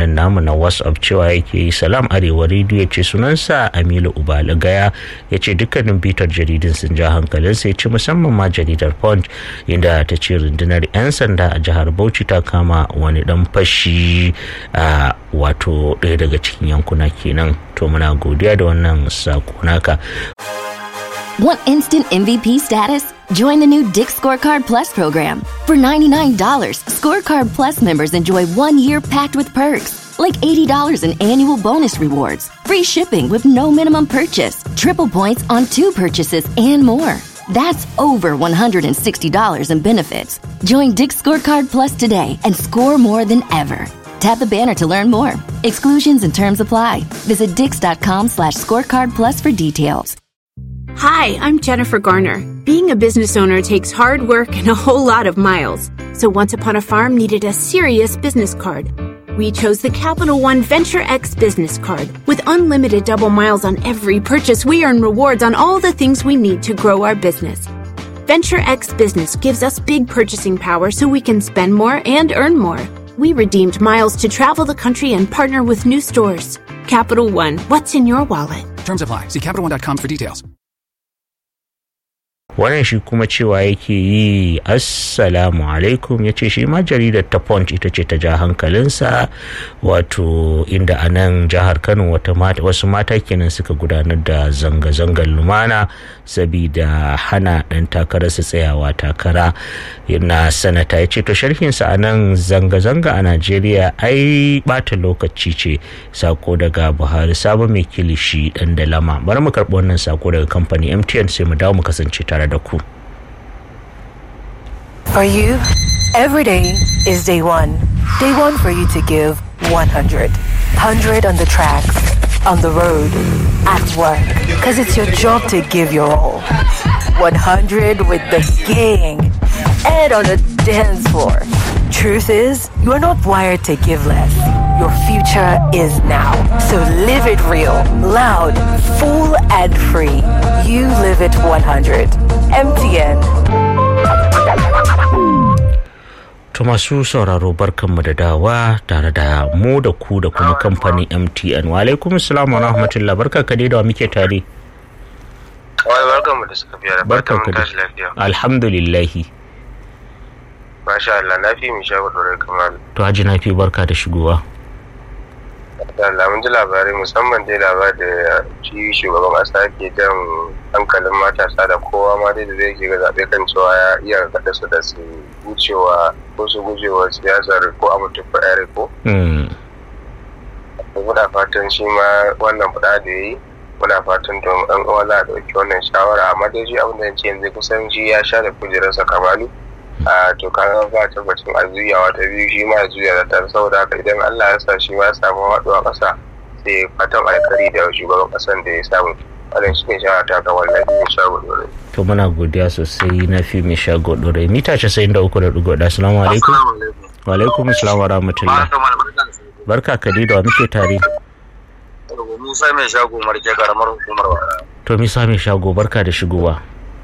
nan namu na whatsapp cewa yake yi salam arewa rediyo ya ce sunansa amilu ubala gaya ya ce dukkanin bitar jaridun sun ja hankalinsa ya ce musamman ma jaridar punch inda ta ce rundunar 'yan sanda a jihar bauchi ta kama wani dan fashi a wato ɗaya daga cikin yankuna kenan to muna godiya da wannan sako naka Want instant MVP status? Join the new Dick Scorecard Plus program. For $99, Scorecard Plus members enjoy one year packed with perks, like $80 in annual bonus rewards, free shipping with no minimum purchase, triple points on two purchases, and more. That's over $160 in benefits. Join Dick Scorecard Plus today and score more than ever. Tap the banner to learn more. Exclusions and terms apply. Visit dix.com slash scorecard plus for details. Hi, I'm Jennifer Garner. Being a business owner takes hard work and a whole lot of miles. So Once Upon a Farm needed a serious business card. We chose the Capital One Venture X business card. With unlimited double miles on every purchase, we earn rewards on all the things we need to grow our business. Venture X Business gives us big purchasing power so we can spend more and earn more. We redeemed miles to travel the country and partner with new stores. Capital One, what's in your wallet? Terms apply. See CapitalOne.com for details. wannan shi kuma cewa yake yi assalamu alaikum ya ce shi ma jaridar ta punch ita ce ta ja hankalinsa wato inda a nan jihar kano wasu mata kenan suka gudanar da zanga-zangar lumana sabida hana ɗan takararsa tsayawa takara na sanata ya ce to sharhinsa a nan zanga-zanga a najeriya ai bata lokaci ce sako daga buhari sabon mai kilishi ɗan dalama bari mu karɓi wannan sako daga kamfani mtn sai mu dawo mu kasance tare da ku For you, every day is day one. Day one for you to give 100. 100 on the tracks, on the road, at work. Because it's your job to give your all. 100 with the gang and on the dance floor. Truth is, you are not wired to give less. Your future is now. So live it real, loud, full, and free. You live it 100. MTN. To masu sauraro barkanmu da dawa tare da mu da ku da kuma kamfanin MTN. Wa alaikum salam wa rahmatullah barka ka da muke tare. Wai barkanmu da suka fiye da Barkan ka barkanmu da. tashi lafiya. Alhamdulillahi. Masha Allah na fi mu sha gudu kamar. To haji na fi barka da shigowa. Allah mun ji labarai musamman dai labar da shi shugaban ƙasa ke jan hankalin matasa da kowa ma dai da zai ke ga zaɓe kan cewa ya iya kaɗa su da su wucewa ko su gujewa siyasar ko a mutu ko yare ko. Mm. Muna fatan shi ma wannan faɗa da ya yi muna fatan to ɗan uwa za a ɗauki wannan shawara amma dai shi abin da ya ce yanzu kusan shi ya sha da kujerarsa kamalu. a to kaga ba tabbacin a juyawa ta biyu shi ma ya juya da ta saboda haka idan Allah ya sa shi ma ya samu haɗuwa ƙasa sai fatan alkari da shugaban ƙasan da ya samu wannan shi ne shawara ta ga wannan biyu shago dole. To muna godiya sosai na fi mai shago ɗore. Mita casa'in da uku da ɗigo ɗaya. Assalamu alaikum. Wa alaikum salam wa rahmatullah. Barka ka dai da wa muke tare. Musa mai shago marke karamar hukumar wa. To misa mai shago barka da shigowa.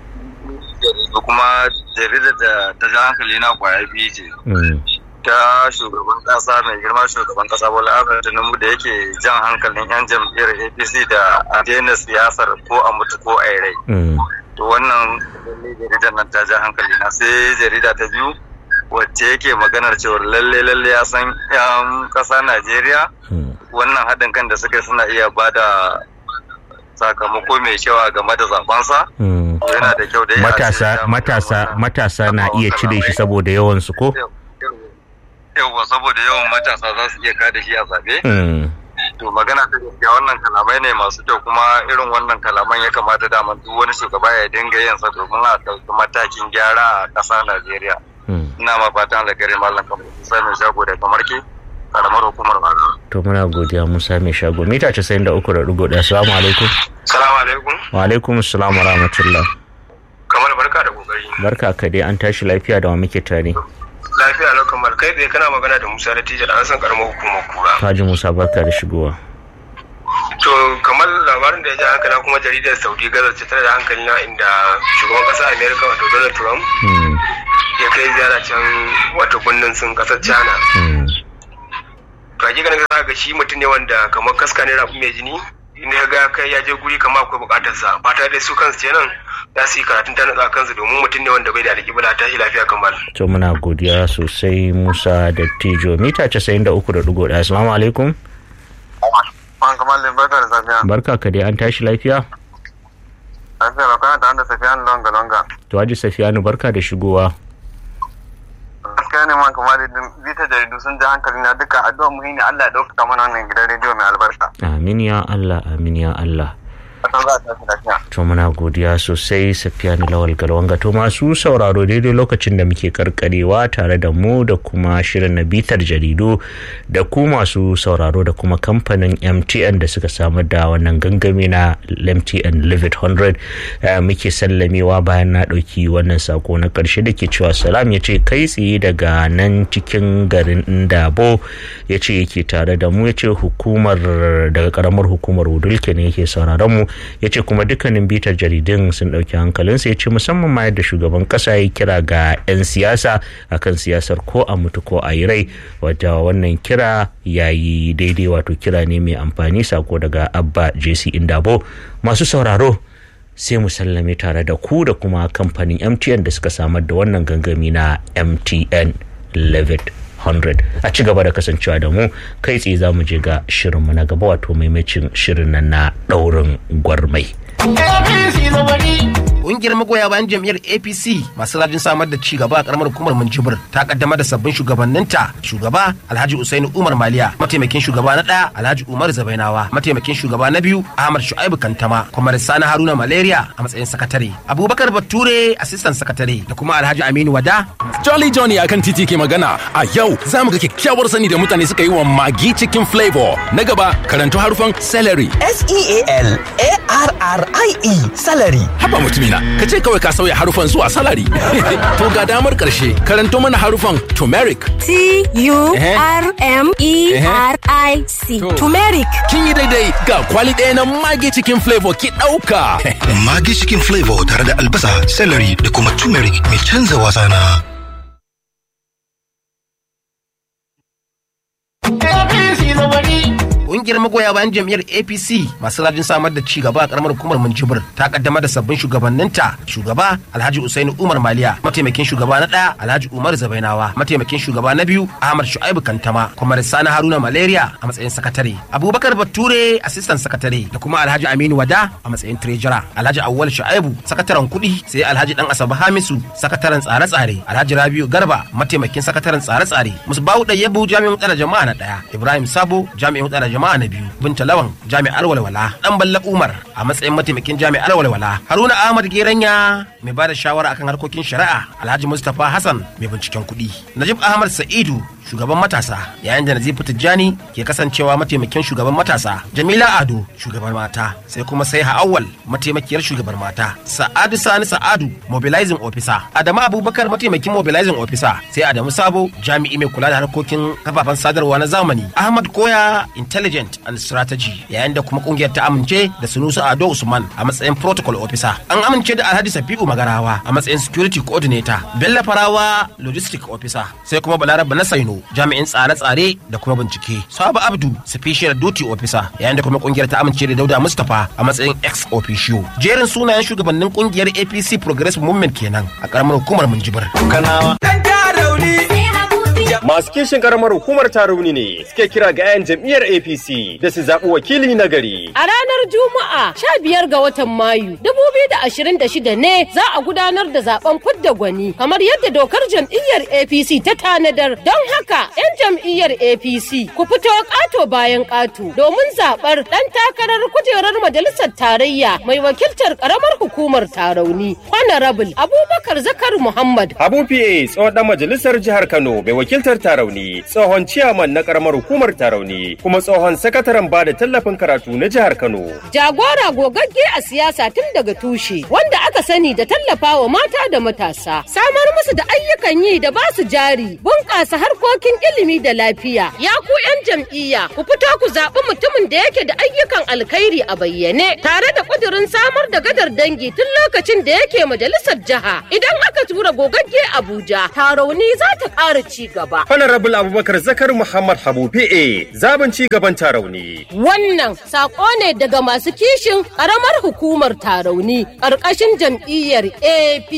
Da kuma jaridar da ta ja hankali na kwaya biyu ce. Mm. ta shugaban kasa mai girma shugaban kasa bola ahmed tinubu da yake jan hankalin yan jam'iyyar apc da a daina siyasar ko a mutu ko a yi rai Mm. to wannan lalle jaridar nan ta ja hankali na sai jarida ta biyu wacce yake maganar cewar lalle lalle ya san yan kasa najeriya Mm. wannan haɗin kan da suka yi suna iya ba da sakamako mai kyau a game da zabansa Mm. yana da kyau da ya ce Matasa ya- matasa matasa na iya cire shi saboda yawan su ko? yauwa saboda yawan matasa za su iya kada shi a zaɓe Mm. to magana ta gaskiya wannan kalamai ne masu kyau kuma irin wannan kalaman ya kamata dama duk wani shugaba ya dinga yin sa domin a ɗauki matakin gyara a ƙasa Najeriya Mm. ina ma fatan alkhairi mallam kamar sai mai shago da kamar ke karamar hukumar Bala To muna godiya Musa mai shago. Mita casa'in da uku da ɗigo ɗaya. Assalamu alaikum. salamu alaikum Wa alaikum salam wa rahmatullah. kamar barka da kokari Barka ka dai an tashi lafiya da wa muke tare. lafiya lau kamar kai tsaye kana magana da Musa da Tijar an san karamar hukumar kura Haji Musa barka da shigowa. to kamar labarin da ya ja hankali kuma jaridar Saudi Gaza ce tana da hankali na inda shugaban ƙasar Amerika wato Donald Trump Mm. ya kai ziyara can wato birnin sun ƙasar China Mm. to ganin za ga shi mutum ne wanda kamar kaska ne rafi mai jini in ya ga kai ya je guri kamar akwai bukatar sa fata dai su kansu kenan za su yi karatun ta nutsa kansu domin mutum ne wanda bai da alƙibla ta shi lafiya kamar. to muna godiya sosai musa da tijo mita casa'in da uku da ɗigo ɗaya assalamu alaikum An kamalin barka da safiya. barka ka dai an tashi lafiya Lafiya ba kana tare da safiya longa longa. to haji safiyanu barka da shigowa Gaskiya ne man kamalin bita jaridu sun ji hankali na duka addu'a muhimmi Allah ya ɗaukaka mana wannan gidan rediyo mai albarka. amin ya allah amin ya allah Fatan za a tashi lafiya. to muna godiya sosai safiyanu lawal galwanga to masu sauraro daidai lokacin da muke karkarewa tare da mu da kuma shirin na bitar jaridu da ku masu sauraro da kuma kamfanin mtn da suka samar da wannan gangami na mtn live it 100 eh, muke sallamewa bayan na ɗauki wannan sako na ƙarshe da ke cewa salam ya ce kai tsaye daga nan cikin garin ndabo ya ce yake tare da mu ya ce hukumar daga karamar hukumar wudulke ne yake sauraron mu ya ce kuma dukkanin bitar jaridun sun ɗauki hankalinsa ya ce musamman ma yadda shugaban ƙasa ya kira ga 'yan siyasa akan siyasar ko a mutu ko a yi rai wadda wannan kira ya yi daidai wato kira ne mai amfani sako daga abba jc indabo masu sauraro sai mu sallame tare da ku da kuma kamfanin mtn da suka samar da wannan gangami na mtn levitt 100 a ci gaba da kasancewa da mu kai tsaye za mu je ga shirinmu na gaba wato maimacin shirin nan na ɗaurin gwarmai. Ƙungiyar magoya bayan jam'iyyar APC masu rajin samar da ci gaba a karamar hukumar Minjibir ta kaddamar da sabbin shugabanninta shugaba Alhaji Usaini Umar Maliya mataimakin shugaba na ɗaya Alhaji Umar Zabainawa mataimakin shugaba na biyu Ahmad Shu'aibu Kantama kuma Sani Haruna Malaria a matsayin sakatare Abubakar Bature assistant sakatare da kuma Alhaji Aminu Wada Jolly Johnny akan titi ke magana a yau za mu ga kyakkyawar sani da mutane suka yi wa magi cikin flavor na gaba karanto harufan celery S-E-A-L-A-R-R-I-E salary. haba mutumina ka ce kawai ka sauya harufan zuwa salary to ga damar karshe karanto mana harufan turmeric T-U-R-M-E-R-I-C. To. Turmeric. kin yi daidai ga kwali ɗaya na magi cikin flavor ki ɗauka Magi cikin flavor tare da albasa, celery da kuma turmeric mai canza wasa na. Ƙungiyar magoya bayan jam'iyyar APC masu rajin samar da ci gaba a karamar hukumar Minjibir ta kaddamar da sabbin shugabanninta shugaba Alhaji Usaini Umar Maliya mataimakin shugaba na ɗaya Alhaji Umar Zabainawa mataimakin shugaba na biyu Ahmad Shu'aibu Kantama kuma Sani Haruna Malaria a matsayin sakatare Abubakar Bature assistant sakatare da kuma Alhaji Aminu Wada a matsayin treasurer Alhaji Awwal Shu'aibu sakataren kuɗi sai Alhaji Dan Asabe Hamisu sakataren tsare-tsare Alhaji Rabiu Garba mataimakin sakataren tsare-tsare Musbahu Dayyabu jami'in tsare jama'a na ɗaya Ibrahim Sabo jami'in tsare jama'a na biyu Binta Lawan jami'ar walwala Dan Balla Umar a matsayin mataimakin jami'ar walwala Haruna Ahmad Geranya mai bada shawara akan harkokin shari'a Alhaji Mustapha Hassan mai binciken kuɗi Najib Ahmad Sa'idu shugaban matasa yayin da Nazifu Tijjani ke kasancewa mataimakin shugaban matasa Jamila Ado shugaban mata sai kuma sai Awwal mataimakiyar shugaban mata Sa'adu Sani Sa'adu mobilizing officer Adamu Abubakar mataimakin mobilizing officer sai Adamu Sabo jami'i mai kula da harkokin kafafen sadarwa na zamani Ahmad Koya intelligent and strategy yayin da kuma kungiyar ta amince da Sunusu Ado Usman a matsayin protocol officer an amince da Alhaji Safi'u Magarawa a matsayin security coordinator Bello Farawa logistic officer sai kuma Balarabe na Saino jami'in tsare-tsare da kuma bincike Sabu Abdu special duty officer yayin da kuma kungiyar ta amince da Dauda Mustapha a matsayin ex officio jerin sunayen shugabannin kungiyar APC Progressive Movement kenan a karamar hukumar Minjibir Kanawa. Masu kishin karamar hukumar Tarauni ne suke kira ga 'yan jam'iyyar APC da su zaɓi wakili na gari. A ranar Juma'a sha biyar ga watan Mayu dubu biyu da ashirin da shida ne za a gudanar da zaben fidda gwani kamar yadda dokar jam'iyyar APC ta tanadar don haka 'yan jam'iyyar APC ku fito ƙato bayan ƙato domin zaɓar ɗan takarar kujerar majalisar tarayya mai wakiltar ƙaramar hukumar Tarauni Honorable Abubakar Zakar Muhammad. Habu PA tsohon ɗan majalisar jihar Kano mai wakiltar Tarauni, tsohon ciyaman na karamar hukumar Tarauni, kuma tsohon sakataren ba da tallafin karatu na jihar Kano. Jagora gogagge a siyasa tun daga tushe wanda aka sani da tallafa wa mata da matasa. Samar musu da ayyukan yi da basu jari, bunƙasa harkokin ilimi da lafiya. Ya ku 'yan jam'iyya, ku fito ku zaɓi mutumin da yake da ayyukan alkhairi a bayyane, tare da ƙudurin samar da gadar dangi tun lokacin da yake majalisar jiha. Idan aka tura gogagge Abuja, tarauni za ta ƙara ci gaba. gaba. Honorable Abubakar Zakar Muhammad Habu PA zaben ci gaban tarauni. Wannan sako ne daga masu kishin ƙaramar hukumar tarauni ƙarƙashin jam'iyyar AP